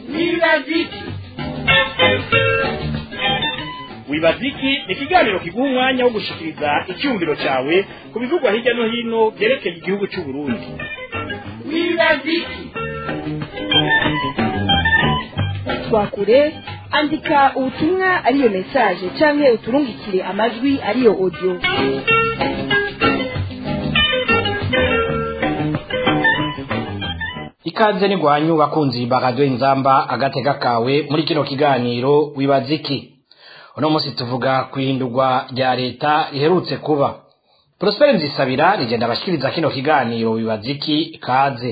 wibaziki wibaziki ni ikiganiro kiguha umwanya wo gushikiriza icyumviro cyawe ku bivugwa hirya no hino byerekeye igihugu cy'u Burundi wibaziki twakure andika ubutumwa ariyo mesaje canke uturungikire amajwi ariyo audio ikaze ni gwanyu bakunzi bakadwe inzamba agateka kawe muri kino kiganiro wibaziki uno munsi tuvuga kwihindurwa rya leta riherutse kuba Prosper Nzisabira rigenda abashikiriza kino kiganiro wibaziki kaze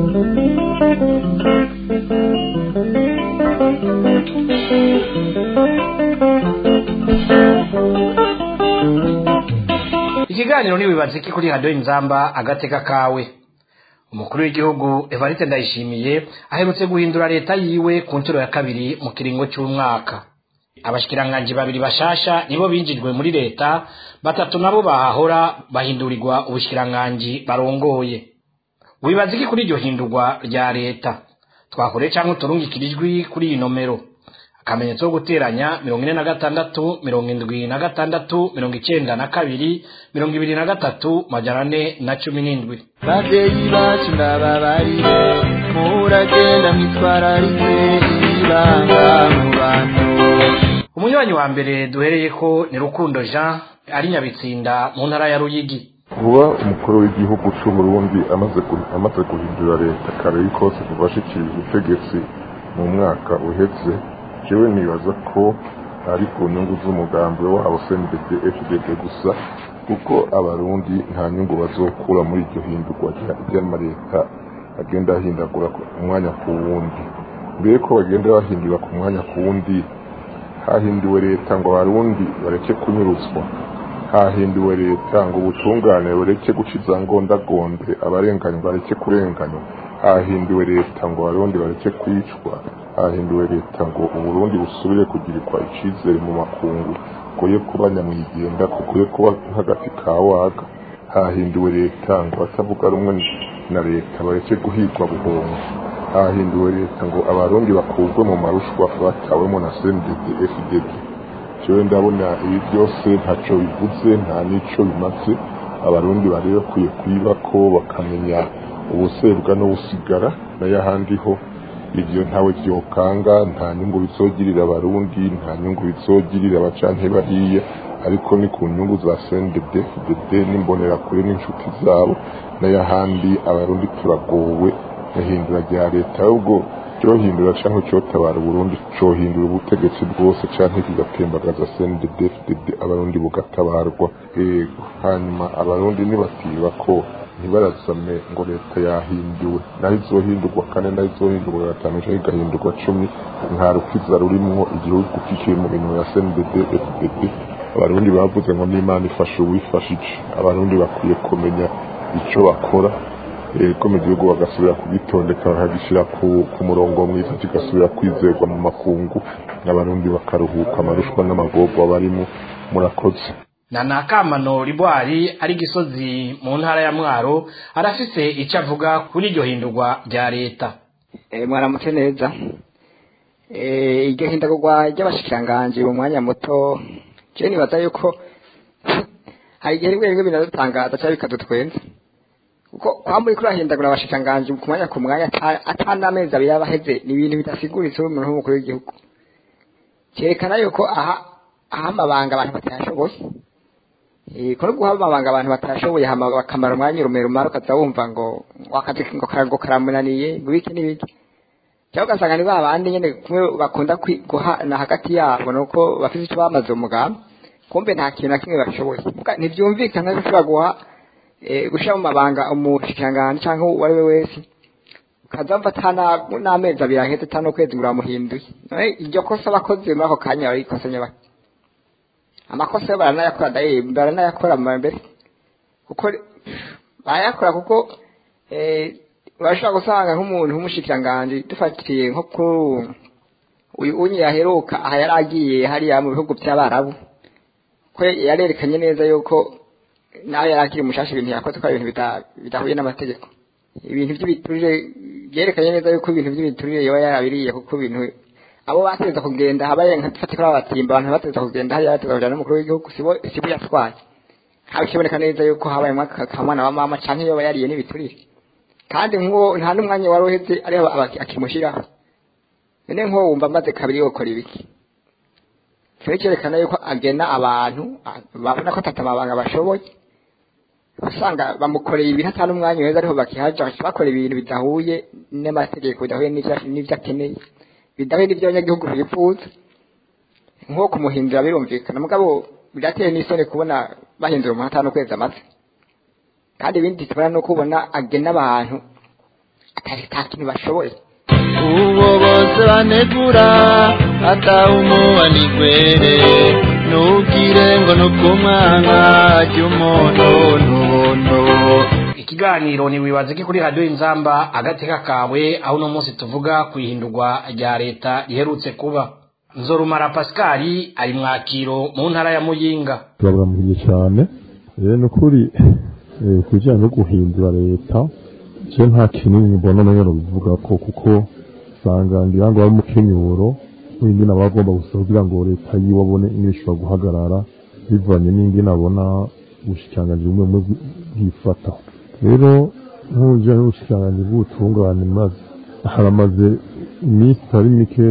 ikiganiro ni wibaziki kuri radio inzamba agateka kawe umukuru w'igihugu Evariste Ndayishimiye aherutse guhindura leta yiwe ku nshuro ya kabiri mu kiringo cy'umwaka abashikiranganji babiri bashasha nibo binjijwe muri leta batatu nabo bahahora bahindurirwa ubushikiranganji barongoye wibaza iki kuri iryo hindurwa rya leta twakore cyangwa uturungikira ijwi kuri iyi nomero akamenyetso ko guteranya mirongo ine na gatandatu mirongo indwi na gatandatu mirongo icenda na kabiri mirongo ibiri na gatatu majana ane na cumi n'indwi babyeyi bacu ndababarire muragenda mwitwararike ibanga mu bantu umunywanyi wa mbere duhereye ko ni rukundo jean ari nyabitsinda mu ntara ya ruyigi kuba umukuru w'igihugu cy'uburundi amaze gu- amaze guhindura leta kare kose kuva ashikirije ubutegetsi mu mwaka uheze jewe nibaza ko ari ku nyungu z'umugambi wabo cndd fdd gusa kuko abarundi nta nyungu bazokura muri iryo hindurwa rya- ry'amaleta agenda ahindagura ku mwanya ku wundi mbere ko bagenda bahindura ku mwanya ku wundi hahinduwe leta ngo abarundi bareke kunyuruzwa hahinduwe leta ngo ubutungane bureke guca izangondagonde abarenganywa bareke kurenganywa hahinduwe leta ngo abarundi bareke kwicwa hahinduwe leta ngo uburundi busubire kugirirwa icizere mu makungu kuye kuba nyamwigenga kukuye kuba nk'agati ka waga hahinduwe leta ngo abatavuga rumwe na leta bareke guhigwa buhongo hahinduwe leta ngo abarundi bakurwe mu marushwa batawemo na cndd fdd jewe ndabona ibi byose ntaco bivuze nta n'ico bimaze abarundi bari bakwiye kwiba ko bakamenya ubusebwa n'ubusigara nayo ahandi ho ivyo ntawe vyokanga nta nyungu bizogirira abarundi nta nyungu bizogirira abacanke bariye ariko ni ku nyungu za CNDD FDD n'imbonerakure n'inshuti zabo nayo ahandi abarundi turagowe ihindura rya leta ahubwo cyohindura canke cyotabara uburundi cohindura ubutegetsi bwose canke kigatembagaza CNDD FDD abarundi bugatabarwa yego hanyuma abarundi nibatiba ko ntibarazame ngo leta yahinduwe naho izohindurwa kane naho izohindurwa gatanu canke igahindurwa cumi nta rukiza rurimwo igihugu kikiri mu bintu ya CNDD FDD abarundi bavuze ngo n'imana ifasha uwifashije abarundi bakwiye kumenya ico bakora ko mu gihugu bagasubira kugitondeka bakagishyira ku ku murongo mwiza kigasubira kwizerwa mu makungu abarundi bakaruhuka amarushwa n'amagorwa barimo murakoze na nakamano ribwari ari gisozi mu ntara ya mwaro arafise icyo avuga kuri iryo hindurwa rya leta Eh, mwaramutse neza Eh, iryo hindagurwa ry'abashikiranganji mu mwanya muto je nibaza yuko hari igihe rimwe rimwe binadutangaza cyangwa bikadutwenza kuko kwa muri kurahindagura abashikiranganji ku mwanya ku mwanya ata- ata n'amezi abiri aba aheze ni ibintu bidasiguritse umuntu w'umukuru w'igihugu cyerekana yuko aha aha amabanga abantu batayashoboye Eh, ko no guha amabanga abantu batashoboye hama bakamara umwanya urume rumara ukaza wumva ngo ngo akazi ngo karago karamunaniye ngo ibiki n'ibiki cyangwa ugasanga ni ba bandi nyene kumwe bakunda kwi- guhana hagati yabo nuko bafite icyo bamaze umugambi kumbe nta kintu na kimwe bashoboye Muga ntibyumvikana ko ushobora guha eh, gushira mu mabanga umushikiranganji cyangwa uwo ari we wese ukaza mva ata na- n'amezi abiri ahetse ata n'ukwezi ngo uramuhinduye none iryo kosa abakozi muri ako kanya barikosa nyabaki amakosa yo baranayakora daye baranayakora mu mbere kuko barayakora kuko eh, urashobora gusanga nk'umuntu w'umushikiranganji dufatiye nko ku uyu unye yaheruka aha yari agiye hariya mu bihugu by'abarabu ko yarerekanye neza yuko nawe yari akiri umushasha ibintu yakoze ko ari ibintu bita- bidahuye n'amategeko ibintu by'ibiturire byerekanye neza yuko ibintu by'ibiturire yoba yarabiriye kuko ibintu abo bateza kugenda habaye nka dufate kuri abatimba abantu bateza kugenda hariya bateza kujana n'umukuru w'igihugu sibo sibo yatwaye haba ikiboneka neza yuko habayemo akamwana wa mama canke yoba yariye n'ibiturire kandi nk'uwo nta n'umwanya wari uheze ariho aba- akimushyiraho none nk'uwo wumva amaze kabiri yokora ibiki kiba cyerekana yuko agena abantu a- babona ko atata amabanga bashoboye usanga bamukoreye ibintu atari n'umwanya uheze ariho bakihaja baca bakora ibintu bidahuye n'amategeko bidahuye n'ivyo- n'ivyo akeneye bidahuye n'ivyo abanyagihugu bifuza nko kumuhindura birumvikana mugabo birateye n'isoni kubona bahindura umuntu atanu ukwezi amaze kandi ibindi tubona ni uko ubona agena abantu atari nta kintu bashoboye uwo bose banegura atawumuha nigwere ntugire ngo ni ubw'umwana ry'umuntu ntubondo ikiganiro ntiwibaze ko kuri radiyo inzamba agateka kawe aho uno munsi tuvuga ku ihindurwa rya leta riherutse kuba nzorumara pascal ari mwakiro mu ntara ya muyinga turaburamukije cyane rero ni ukuri eh, ku bijyanye no guhindura leta cyo nta kinini mbona nayo bivuga ko kuko usanga ngira ngo ari umukenyuro w'ingene aba agomba gusa kugira ngo leta yiwe abone ingene ishobora guhagarara bivanye n'ingene abona ubushikiranganji bumwe bumwe bwifata rero nk'ubujyanye n'ubushikiranganji bw'ubutungane maze haramaze iminsi itari mike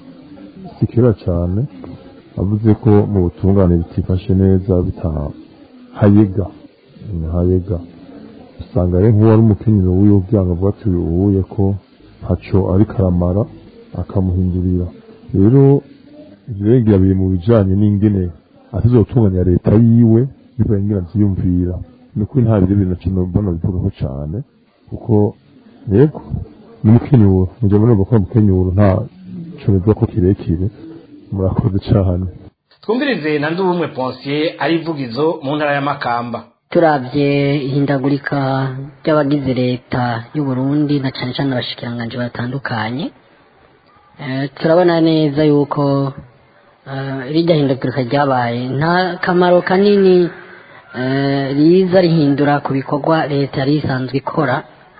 si kera cyane avuze ko mu butungane bitifashe neza bitahayega hayega usanga rero nk'uwari umukenyero w'iyo byanga avuga ati uwuye ko ntaco ariko aramara akamuhindurira rero ibirengera biri mu bijanye n'ingene atazotunganya leta yiwe bivanye ingene avyiyumvira ni ukuri nta biri bintu kintu mbona bivugaho cane kuko yego ni umukenyuro mujya murumva ko ari umukenyuro nta co bivuga ko kirekire murakoze cane twumvirize na ndubumwe ponsiye ari ivugizo mu ntara ya makamba turabye ihindagurika ry'abagize leta y'u Burundi na cyane cyane abashikiranganji batandukanye Eh, turabona neza yuko eh, rijya hindagurika ryabaye nta kamaro kanini eh, riza rihindura ku bikorwa leta yari isanzwe ikora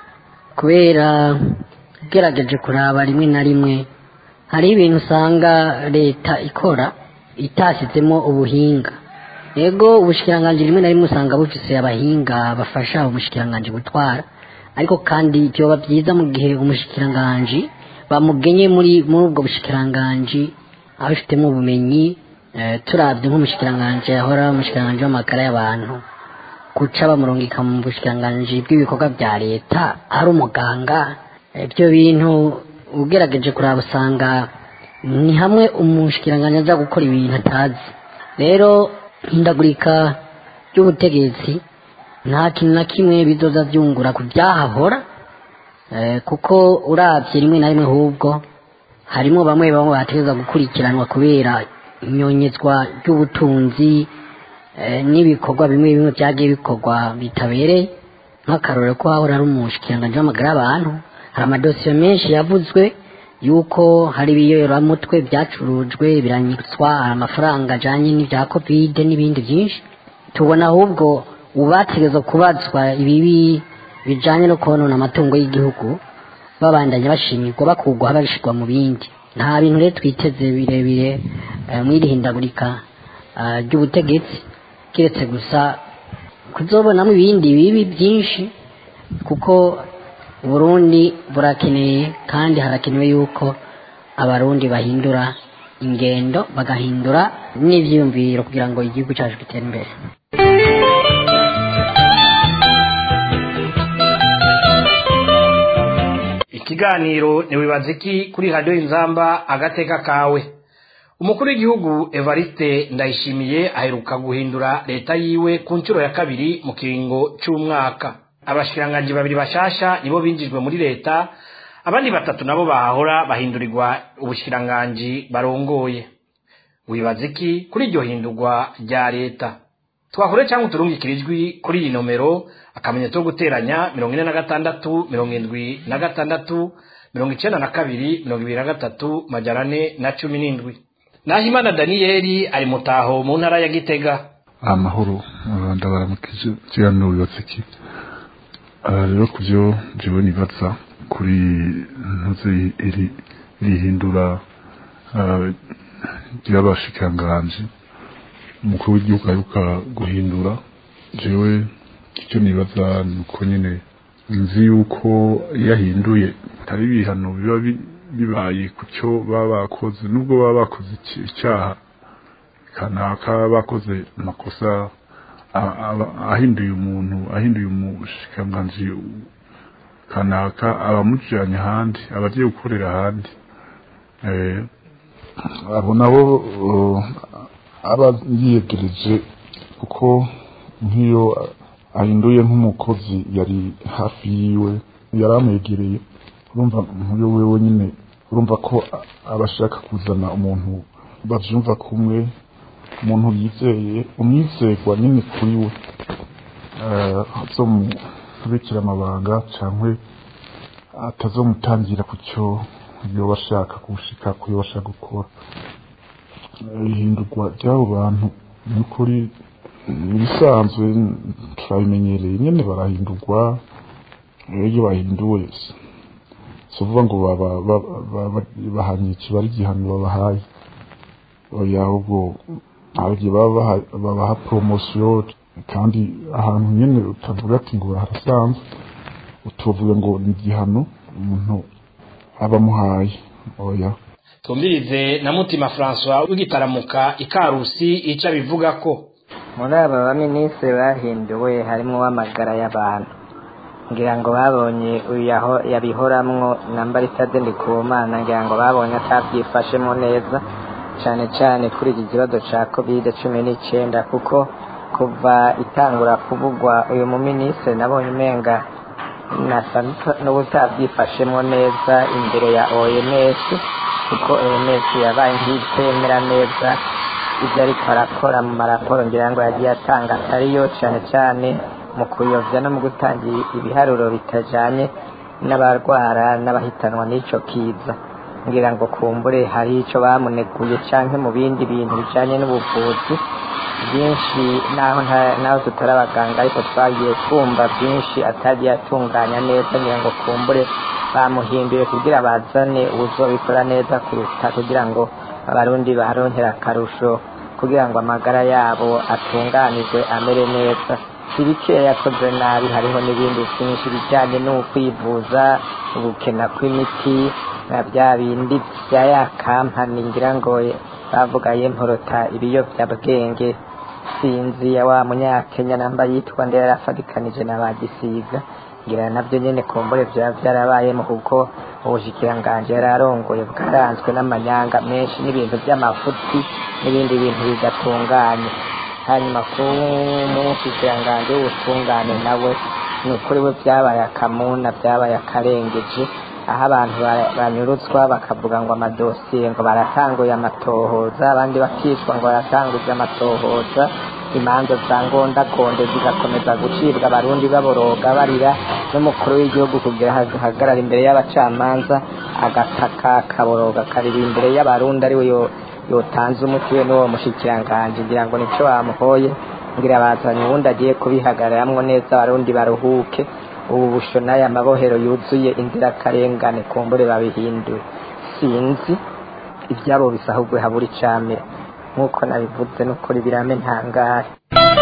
kubera ugerageje kuraba rimwe na rimwe hari ibintu usanga leta ikora itashyizemo ubuhinga yego ubushikiranganji rimwe na rimwe usanga bufise abahinga bafasha umushikiranganji gutwara ariko kandi byoba byiza mu gihe umushikiranganji bamugenye muri muri ubwo bushikiranganji abifitemo ubumenyi eh, turabye nk'umushikiranganji yahora umushikiranganji w'amagara y'abantu guca bamurungika mu bushikiranganji bw'ibikorwa bya leta ari umuganga ibyo bintu ugerageje kuraba usanga ni hamwe umushikiranganji aza gukora ibintu atazi rero hindagurika ry'ubutegetsi nta kintu na kimwe bizoza byungura ku byahahora eh, kuko urabye rimwe na rimwe ahubwo harimo bamwe bamwe bategereza gukurikiranwa kubera inyonyezwa ry'ubutunzi eh, n'ibikorwa bimwe bimwe byagiye bikorwa bitabereye nk'akarorero ko hahora ari umushikiranganji w'amagara y'abantu hari amadosiye menshi yavuzwe yuko hari ibiyoramutwe byacurujwe biranyitswa amafaranga ajanye n'ibya kovide n'ibindi byinshi tubona ahubwo ubategereza kubazwa ibibi bijanye no konona amatungo y'igihugu babandanya bashimirwa bakugwaho babishirwa mu bindi nta bintu rero twiteze birebire eh, mw'iri hindagurika ah, ry'ubutegetsi kiretse gusa kuzobonamo ibindi bibi byinshi kuko uburundi burakeneye kandi harakenewe yuko abarundi bahindura ingendo bagahindura n'ivyiyumviro kugira ngo igihugu cyacu gitere imbere ikiganiro ntiwibaze iki kuri radiyo inzamba agateka kawe umukuru w'igihugu evariste ndayishimiye aheruka guhindura leta yiwe ku nshuro ya kabiri mu kiringo cy'umwaka abashikiranganji babiri bashasha nibo binjijwe muri leta abandi batatu nabo bahahora bahindurirwa ubushikiranganji barongoye wibaza iki kuri iryo hindurwa rya leta twakore cyangwa uturungikire ijwi kuri iyi nomero akamenyetso ko guteranya mirongo ine na gatandatu mirongo indwi na gatandatu mirongo icyenda na kabiri mirongo ibiri na gatatu majana ane na cumi n'indwi nahimana daniyeli ari mutaho mu ntara ya gitega amahoro ndabaramukije kiganiro bibatse iki aha rero ku byo njyewe nibaza kuri ntuze iri rihindura ry'abashikiranganji umukuru w'igihugu aheruka guhindura jewe icyo nibaza ni uko nyine nzi yuko iyo ahinduye hari ibihano biba bibaye ku cyo baba bakoze nubwo baba bakoze icyaha kanaka bakoze amakosa ahinduye umuntu ahinduye umushikiranganji kanaka abamujyanye ahandi abagiye gukorera ahandi abo nabo aba yiyegereje kuko nk'iyo ahinduye nk'umukozi yari hafi yiwe yari amwegereye urumva nk'uyo wewe nyine urumva ko aba ashaka kuzana umuntu babyumva kumwe umuntu yizeye umwizerwa nyine kuri we azomubikira amabanga cyangwa atazomutangira ku cyo yoba ashaka gushika ku yo ashaka gukora ihindurwa ry'abo bantu ni ukuri ibisanzwe turabimenyereye nyine barahindurwa iyo bahinduwe si ukuvuga ngo bahanye kiba ari igihano babahaye oya ahubwo abagiye babaha poromosiyo kandi ahantu nyine utavuga ati ngo harasanzwe utuvuga ngo ni igihano umuntu aba amuhaye oya tumvirize na mutima francois w'igitaramuka ikarusi icyo abivuga ko muri aba baminisitiri bahinduwe harimo uw'amagara y'abantu ngira ngo babonye uyaho yabihoramwo namba ritade ndikumana ngira ngo babonye atabyifashemo neza cyane cyane kuri iki kibazo cya kovide cumi n'icyenda kuko kuva itangura kuvugwa uyu muminisitiri nabonye umenga nasa n'ubutabyifashemo neza imbere ya oms kuko oms yabaye nk'itemera neza ibyo ariko arakora mu maraporo ngira ngo yagiye atanga atariyo cyane cyane mu kuyobya no mu gutanga ibiharuro bitajyanye n'abarwara n'abahitanwa n'icyo kiza ngira ngo kumbure hari icyo bamuneguye cyangwa mu bindi bintu bijyanye n'ubuvuzi byinshi naho naho tutari abaganga ariko twagiye twumva byinshi atagiye atunganya neza ngira ngo kumbure bamuhinduye kugira bazane ubuzobikora neza kuruta kugira ngo abarundi baronkera akarusho kugira ngo amagara yabo atunganirwe amere neza si bikeya yakoze nabi hariho n'ibindi byinshi bijyanye n'ukwivuza ubukena kw'imiti na bya bindi bya ya kampani ngira ngo bavuga yemporota ibiyobyabwenge sinzi ya wa munyakenya namba yitwa ndera yarafatikanije na bagisiga ngira nabyo nyine kumbure byaba byarabayemo kuko ubushikiranganji yari arongoye bwaranzwe n'amanyanga menshi n'ibintu by'amafuti n'ibindi bintu bidatunganye hanyuma ku mushikiranganji w'ubutungane nawe ni ukuri we byabaye akamuna byabaye akarengeje aho abantu banyurutswa bakavuga ngo amadosiye ngo baratanguye amatohoza abandi bakicwa ngo baratanguye amatohoza imanza za ngondakonde zigakomeza gucibwa abarundi baboroga barira n'umukuru w'igihugu kugira hagarara imbere y'abacamanza agataka kaboroga karira imbere y'abarundi ariwe yotanze umuti we n'uwo mushikiranganji ngira ngo nicyo bamuhoye ngira bazanye uwundi agiye kubihagararamwo neza abarundi baruhuke ubu busho n'aya mabohero yuzuye inzirakarengane kumbure babihinduye sinzi ibyabo bisahugwe habura icamira nk'uko nabivuze n'ukuri birame ntangare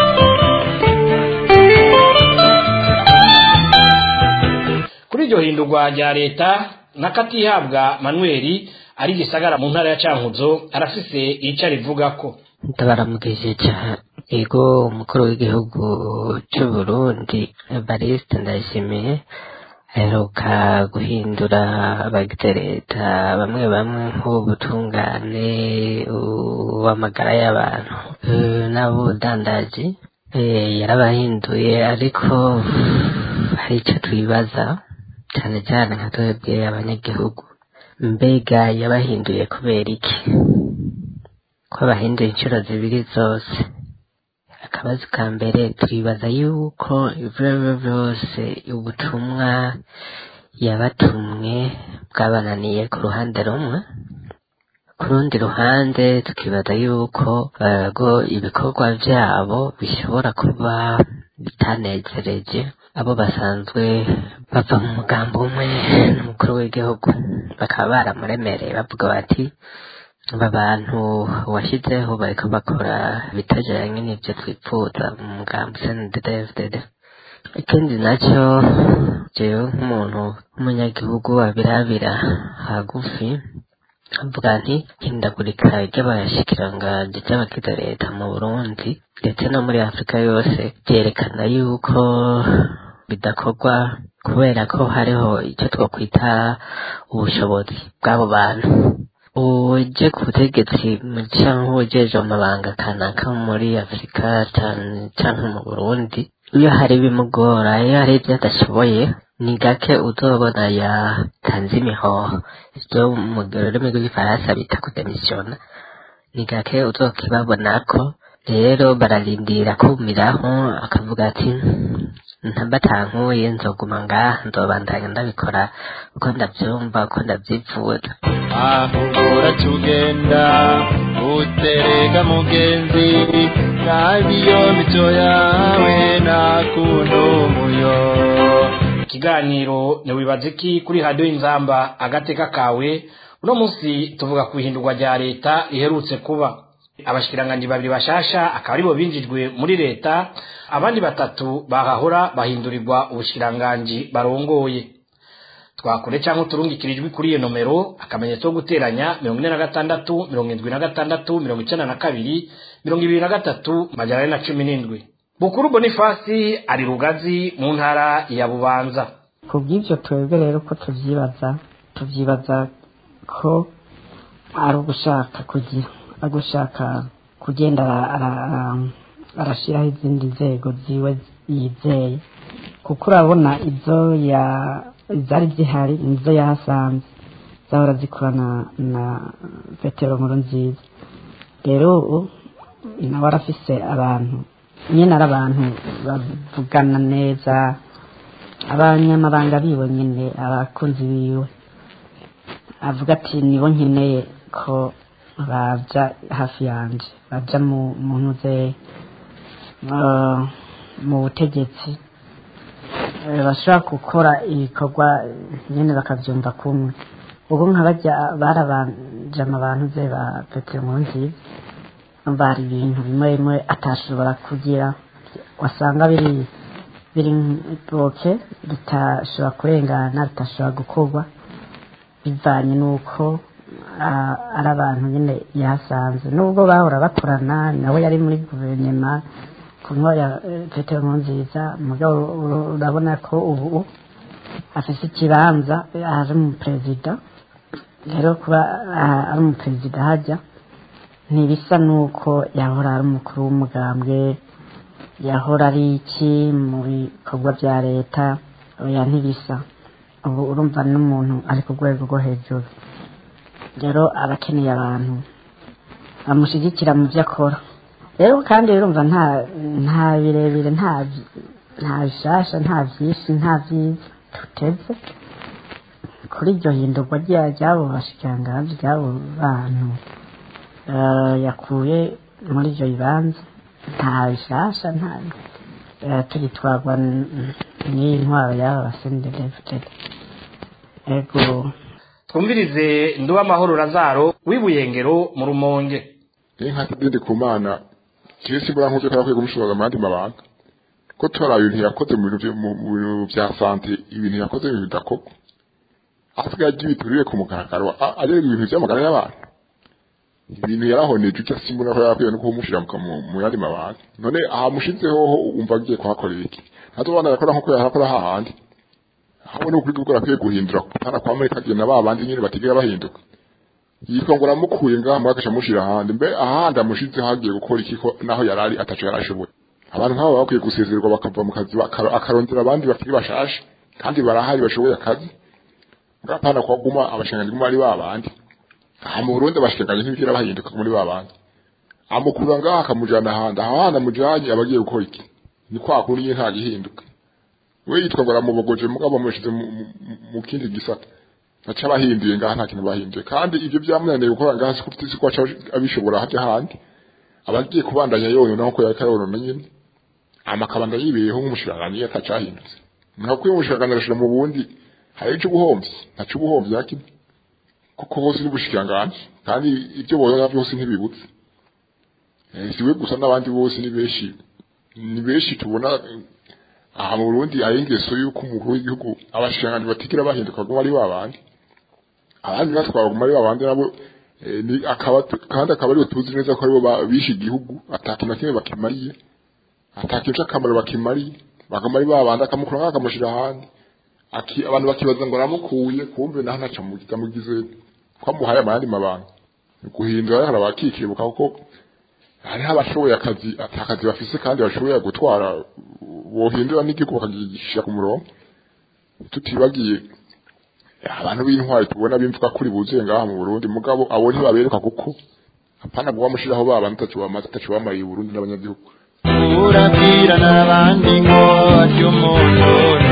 kuri iryo hindurwa rya leta n'akatihabwa manuel ari gisagara mu ntara ya cankuzo arafise icyo arivuga ko ndabaramukije cyane ego umukuru w'igihugu cy'u Burundi Evariste Ndayishimiye aheruka guhindura abagize leta bamwe bamwe nk'ubutungane uw'amagara y'abantu n'abudandaji yarabahinduye ariko hari icyo twibaza cyane cyane nka twebwe abanyagihugu mbega yabahinduye kubera iki ko bahinduye inshuro zibiri zose akabazo ka mbere twibaza yuko ibyo byose ubutumwa yabatumwe bwabananiye ku ruhande rumwe ku rundi ruhande tukibaza yuko ibikorwa byabo bishobora kuba bitanezereje abo basanzwe bava mu mugambi umwe n'umukuru w'igihugu bakaba baramuremereye bavuga bati aba bantu washyizeho bariko bakora bitajanye n'ivyo twipfuza mu mugambi CNDD-FDD ikindi nacyo jewe nk'umuntu w'umunyagihugu abirabira hagufi avuga nti hindagurika ry'abashikiranganji ry'abagize leta mu burundi ndetse no muri afurika yose byerekana yuko bidakorwa kubera ko hariho icyo twakwita ubushobozi bw'abo bantu uje ku butegetsi cyangwa ujeje amabanga kanaka muri afurika cyangwa mu burundi iyo hari ibimugora iyo hari ibyo adashoboye ni gake uzobona yatanze imihoho ibyo mu rurimi rw'igifaransa bita kudemisiyona ni gake uzokibabonako rero bararindira kumiraho akavuga ati ntabatankuye nzoguma ngaha nzobandanya ndabikora uko ndabyumva uko ndabyifuza aho uratugenda uterega mugenzi nabiyo mico yawe nakunda umuyo ikiganiro ntiwibaze iki kuri radiyo inzamba agateka kawe uno munsi tuvuga ku ihindurwa rya leta riherutse kuba abashikiranganji babiri bashasha akaba aribo binjijwe muri leta abandi batatu bahahora bahindurirwa ubushikiranganji barongoye twakure cyangwa uturungikirijwe kuri iyo nomero akamenyetso ko guteranya mirongo ine na gatandatu mirongo indwi na gatandatu mirongo icyenda na kabiri mirongo ibiri na gatatu majana ane na cumi n'indwi bukuru bonifasi ari rugazi mu ntara ya bubanza ku bw'ibyo twebwe rero ko tubyibaza tubyibaza ko ari ugushaka kugira ari gushaka kugenda arashyiraho izindi nzego ziwe yizeye kuko urabona ibyo zari zihari nizo yahasanze zahora zikorana na petero nkuru nziza rero ubu nawe arafise abantu nyine ari abantu bavugana neza abanyamabanga biwe nyine abakunzi biwe avuga ati nibo nkeneye ko baja hafi yanje baja mu ntuze mu butegetsi bashobora gukora ibikorwa nyine bakabyumva kumwe ubwo nka bajya barabanje abantu ze ba petero nkuru nziza bari ibintu bimwe bimwe atashobora kugira wasanga biri biri boke bitashobora kurengana bitashobora gukorwa bivanye n'uko ari abantu nyine yahasanze nubwo bahora bakorana nawe yari muri guverinoma ku ya petero nkurunziza mugabo urabona ko ubu afite ikibanza ari umuperezida rero kuba ari umuperezida hajya ntibisa n'uko yahora ari umukuru w'umugambwe yahora ari iki mu bikorwa bya leta oya ntibisa ubu urumva n'umuntu ari ku rwego rwo hejuru rero aba akeneye abantu bamushyigikira mu byo akora rero kandi urumva nta nta birebire nta nta bishasha nta byinshi nta byiza tuteze kuri iryo hindurwa ry'abo bashikiranganji ry'abo bantu yakuye muri ibyo bibanza nta bishasha nta tugitwarwa n'iyi ntwaro y'aba basenderefutede ego twumvirize nduba amahoro razaro w'ibuyengero mu rumonge inka kidende ku mana kirisi mbura nk'uko yakwiye kumushoboza amandi mabanga ko tora ibintu yakoze mu bintu mu bintu bya sante ibintu yakoze ibintu bidakorwa asigaye agira ibiturire ku mugaragaro agera ibintu by'amagara y'abantu ibintu yarahoneje icyo simbona ko yakwiye no kumushyira mu yandi mabanga none ahamushizeho wumva agiye kuhakorera iki ntazobana yakora nk'uko yahakora hahandi hamwe no kuri gukora akwiye guhindura kutana kwa muri kagenda ba bandi nyine batigera bahinduka yitwa ngo aramukuye ngaha muri akasha mushira ahandi mbe ahandi amushize hagiye gukora iki ko naho yarari ataco yarashoboye abantu nk'abo bakwiye gusezererwa bakava mu kazi akarondera abandi bakiri bashashe kandi barahari bashoboye akazi ngapana kwa guma abashanganye guma ari babandi aha mu Burundi abashanganye ntibigera bahinduka muri babandi amukura ngaha akamujana ahandi aho handi amujanye abagiye gukora iki ni kwa kundi nyine nta gihinduka we yitwa ngo aramubogoje mugabo amushize mu kindi gisata baca bahinduye ngaha nta kintu bahinduye kandi ibyo byamunaniye gukora ngaha si kuko ko aca abishobora hajya ahandi abagiye kubandanya yonyona nkuko yariko arabona nyine amakabanda yibeyeho nk'umushiranganyi atacahindutse ntakwiye ubushakashatsi agashira mu bundi hari icyo ubuhombye ntacyo ubuhombye yakimwe kuko bose ni ubushikiranganji kandi ibyo boza byose ntibibutse Eh, si we gusa n'abandi bose ni benshi ni benshi tubona eh, aha mu Burundi ari ingeso y'uko umukuru w'igihugu abashikiranganji batigera bahinduka baguma ari babandi abandi batwara baguma ari babandi nabo eh, ni akaba kandi akaba aribo tuzi neza ko aribo ba- bishe igihugu atakintu na kimwe bakimariye atakintu c'akamaro bakimariye baguma ari babandi akamukura nk'ako akamushira ahandi Aki- abantu bakibaza ngo aramukuye kumbe naho ntaca amugize ko amuhaye amandi mabanga Ni guhindura hari abakikibuka kuko hariho abashoboye akazi atakazi bafise kandi bashoboye gutwara bohindura n'igihugu bakagishyira ku murongo tutibagiye abantu b'intwari tubona bimvuga kuri buzuye ngaha mu Burundi mugabo abo ntibaberuka kuko apana kuba mushiraho baba ntacu bamaze atacu bamariye Burundi n'abanyagihugu urabwira n'abandi ngo ry'umuntu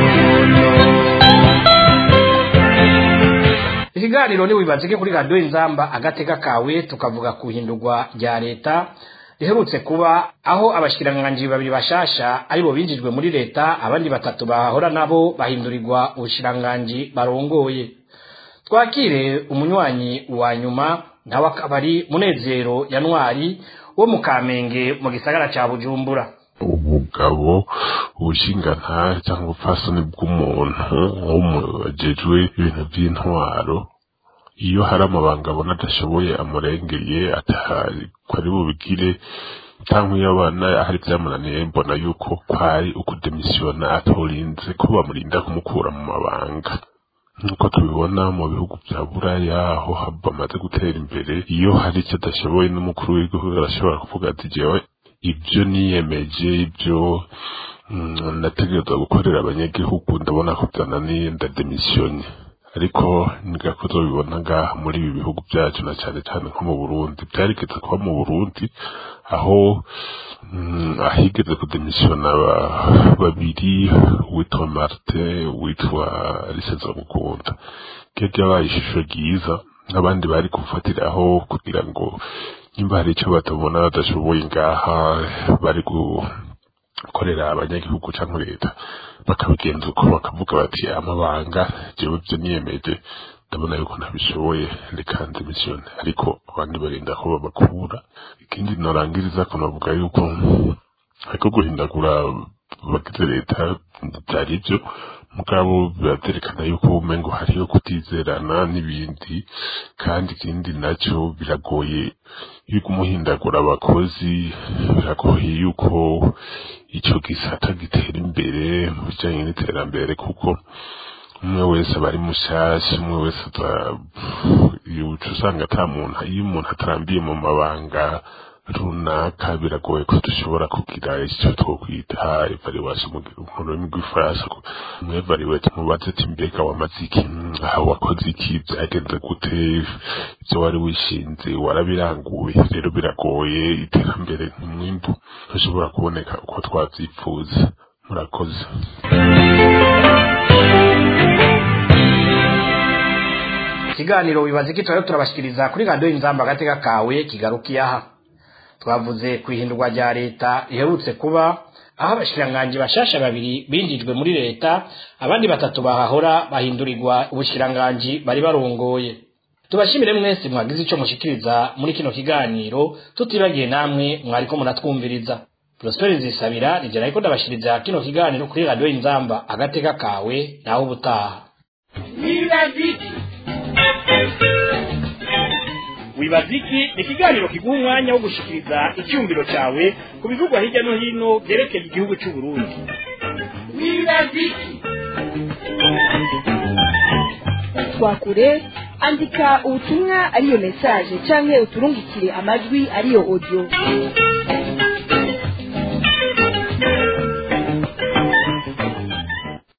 ikiganiro ntiwibazike kuri radiyo inzamba agateka kawe tukavuga ku ihindurwa rya leta riherutse kuba aho abashikiranganji babiri bashasha aribo binjijwe muri leta abandi batatu bahahora nabo bahindurirwa ubushikiranganji barongoye twakire umunywanyi wa nyuma nawe akaba ari munezero yanwari wo mu kamenge mu gisagara ca bujumbura ubugabo ubushingantahe cyangwa ubupfasoni bw'umuntu w'umujejwe ibintu by'intwaro iyo hari amabanga abona adashoboye amurengeye atari ko ari bubigire cyangwa iyo abana hari byamunaniye mbona yuko kwari ukudemisiyona atorinze ko bamurinda kumukura mu mabanga nk'uko tubibona mu bihugu bya buraya aho bamaze gutera imbere iyo hari icyo adashoboye n'umukuru w'igihugu arashobora kuvuga ati jewe ibyo niyemeje ibyo mm, nategereza gukorera abanyagihugu ndabona ko byananiye ndademisiyonye ariko nigako tubibona ngaha muri ibi bihugu byacu na cyane cyane nko mu burundi byarigeze kuba mu burundi aho mm, ahigeze kudemisiyona ba- babiri uwitwa martin uwitwa riseza mukunda ryo ryabaye ishusho ryiza n'abandi bari kufatiraho kugira ngo nimba hari icyo batabona badashoboye ngaha bari gukorera abanyagihugu cyangwa leta bakabigenza uko bakavuga bati amabanga jewe byo niyemeje ndabona yuko ntabishoboye reka ndemisiyone ariko abandi barinda ko babakura ikindi norangiriza ko navuga yuko ariko guhindagura bagize leta byari byo mugabo biraterekana yuko umengo hariyo kutizerana n'ibindi kandi ikindi nacyo biragoye yuko umuhindagura abakozi biragoye yuko icyo gisata gitera imbere mu bijyanye n'iterambere kuko umwe wese aba ari mushyashya umwe wese aza- iyo uca usanga ata muntu iyo umuntu atarambiye mu mabanga runaka biragoye ko dushobora kugira icyo twokwita evaluation mu mu rurimi rw'ifaransa umwe evaluate mubaze ati mbega wamaze iki aha wakoze iki byagenze gute ibyo wari wishinze warabiranguye rero biragoye iterambere n'umwimbu ntushobora kuboneka uko twabyifuza murakoze ikiganiro wibaza iki twari turabashikiriza kuri radiyo inzamba agateka kawe kigarukiye aha twavuze ku ihindurwa rya leta riherutse kuba aho abashikiranganji bashasha babiri binjijwe muri leta abandi batatu bahahora bahindurirwa ubushikiranganji bari barongoye tubashimire mwese mwagize ico mushikiriza muri kino kiganiro tutibagiye namwe mwariko muratwumviriza prosperi nzisabira nije nariko ndabashikiriza kino kiganiro kuri radiyo inzamba agateka kawe naho ubutaha wibaziki wibaziki ni ikiganiro kiguha umwanya wo gushikiriza icyumviro cyawe ku bivugwa hirya no hino byerekeye igihugu cy'u Burundi wibaziki twakure andika ubutumwa ariyo mesaje canke uturungikire amajwi ariyo audio